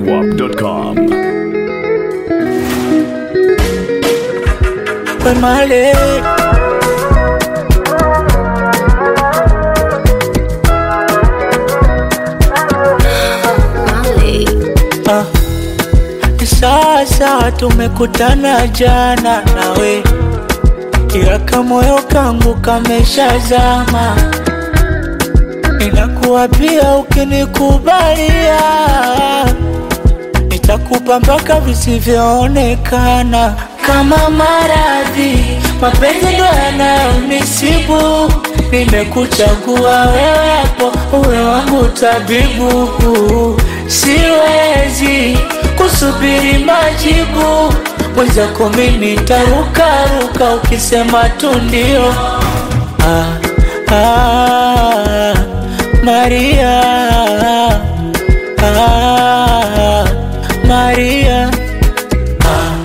zedwap.com. Pues male. Mali. Ah. Sasa tumekutana jana nawe, ila kamoyo kangu kameshazama. Ninakuwa pia ukinikubalia, nitakupa mpaka visivyoonekana kama maradhi. Mapenzi ndo yanayonisibu, nimekuchagua wewe hapo uwe wangu tabibu. Siwezi kusubiri majibu, mwenzako mimi nitarukaruka ukisema tu ndio. Ah, ah, Maria, ah, Maria, ah,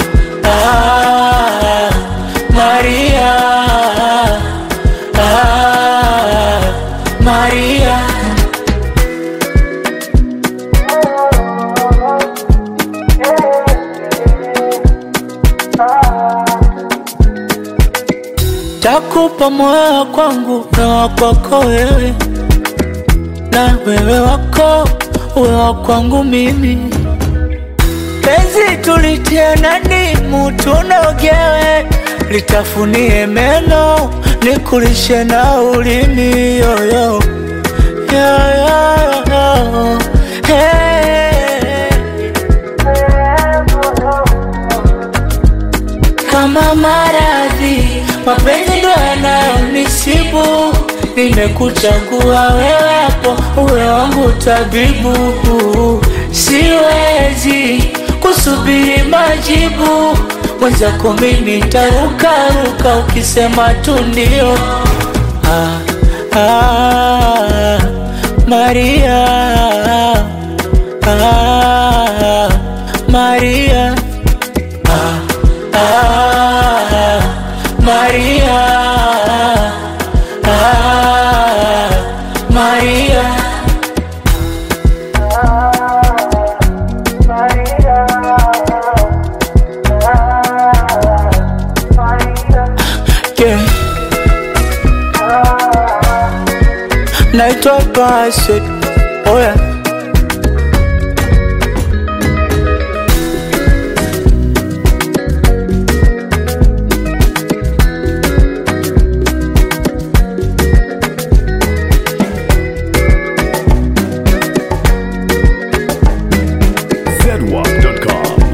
Maria, ah, Maria. Takupa moyo kwangu na wa kwako wewe, na wewe wako uwe wa kwangu mimi. Penzi tulitie nani mutu nogewe, litafunie meno nikulishe na ulimi yoyo yoyo hey. kama maradhi, mapenzi ndo yanayonisibu. Nimekuchagua wewe hapo uwe wangu tabibu, siwezi kusubiri majibu, mwenzako mimi nitarukaruka ukisema tu ndio. Ah, ah, Maria, ah, Maria. Ah, Maria, ah, Maria. Yeah. Naitwa Bassett. Oh yeah. zedwap.com.